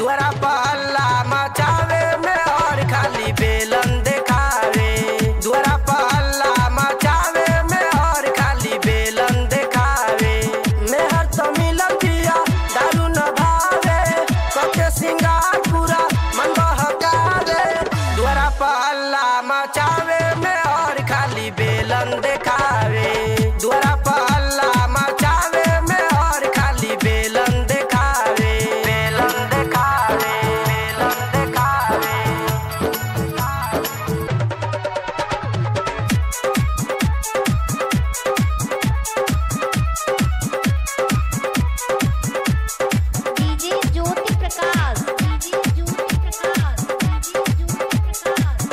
दुआरा पहला मचावे में और खाली बेलन देखावे दुआरा पहला मचावे में और खाली बेलन देखावे मेहर तो मिलन दिया दारू न भावे कके सिंगार पूरा मन बहकावे दुआरा पहला मचावे में और खाली बेलन देखावे दुआरा पहला मचावे में और खाली बेलन देखावे बेलन देखावे बेलन देखावे DJ Jyoti Prakash DJ Jyoti Prakash DJ Jyoti Prakash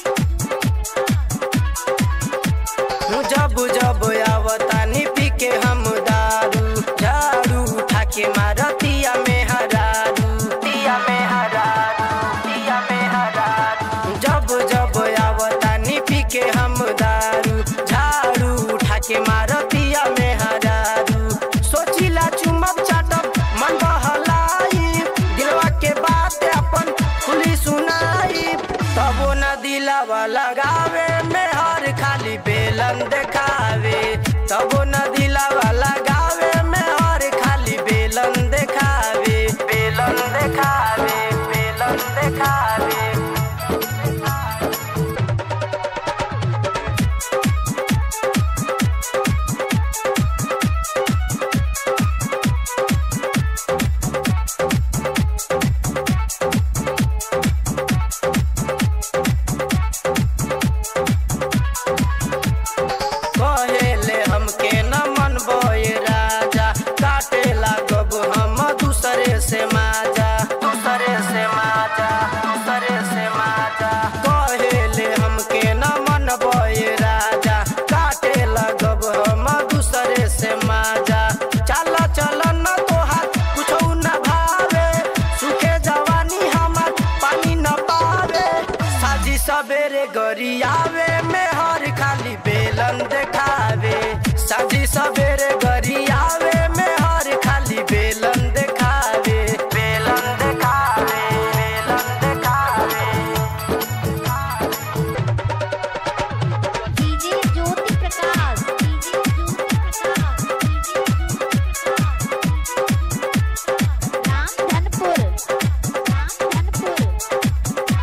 जब जब आवतानी पी के हम दारू झाड़ू उठा के मारतिया में हरारू तिया में हरारू तिया में हरारू जब जब आवतानी पी के हम दारू झाड़ू उठा के मारतिया में हरारू सोचिला चुमब चाटब मन बहलाई दिलवा के बात अपन खुली सुनाई तबो न दिलावा लगावे में हर खाली बेलन देखावे तबो न दिलावा लगावे में हर खाली बेलन देखावे बेलन देखावे बेलन देखावे कहेले हमके न मन बोए राजा काटे लागब हम दूसरे से माजा दूसरे से माजा दूसरे से माजा कहेले हमके न मन बोए राजा काटे लागब हम दूसरे से माजा चल चल न तोहार कुछो न भावे सुखे जवानी हमर पानी न पावे साजी सवेरे गरियावे में हर खाली बेलन देखावे साजी सवेरे गरियावे में हर खाली बेलन देखावे बेलन देखावे बेलन देखावे DJ Jyoti Prakash DJ Jyoti Prakash DJ Jyoti Prakash Ramdhanpur Ramdhanpur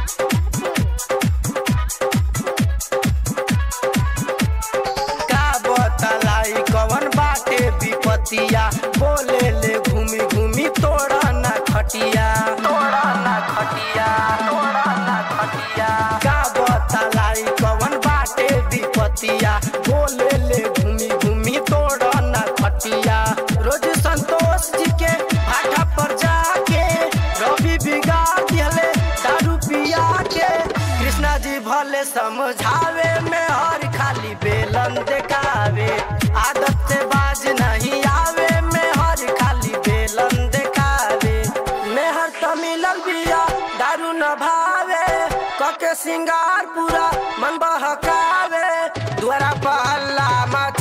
का बतलाई कवन बाटे विपतिया बोले ले घूमी घूमी तोड़ा ना खटिया तोड़ा ना खटिया तोड़ा ना खटिया का बतलाई कवन बाटे विपतिया बोले ले घूमी घूमी तोड़ा ना खटिया रोज संतोष जी के भाटा पर जाके रवि बिगाड़ दिहले दारू पिया के कृष्णा जी भले समझावे में हर खाली बेलन देखावे आदत से बाज नहीं आवे में हर खाली बेलन देखावे मेहर तो मिलल बिया दारू न भावे कके सिंगार पूरा मन बहकावे द्वारा पहला मच